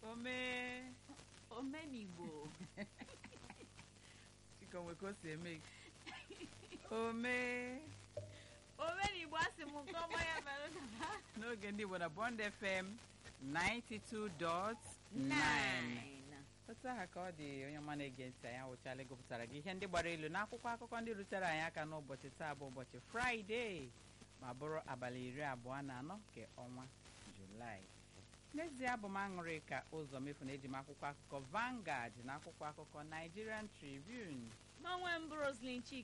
omee omenigbo chikonwe ka o si eme omee omenigbo asị m nke ọma ya mere na n'oge ndị Igbo na Bond FM 92.9 nine otu aha ka ọ dị onye ọma na-ege ntị anyị awụchala gụpụtara gị ihe ndị gbara ilu n'akwụkwọ akụkọ ndị rutere anyị aka n'ụbọchị taa bụ ụbọchị fraịde ma bụrụ abalị iri abụọ na anọ nke ọnwa julaị n'ezie abụ m aṅụrị ka ụzọ mefu na eji m akwụkwọ akụkọ Vanguard na akwụkwọ akụkọ Nigerian Tribune n'ọnwa mbụ Roslyn Chika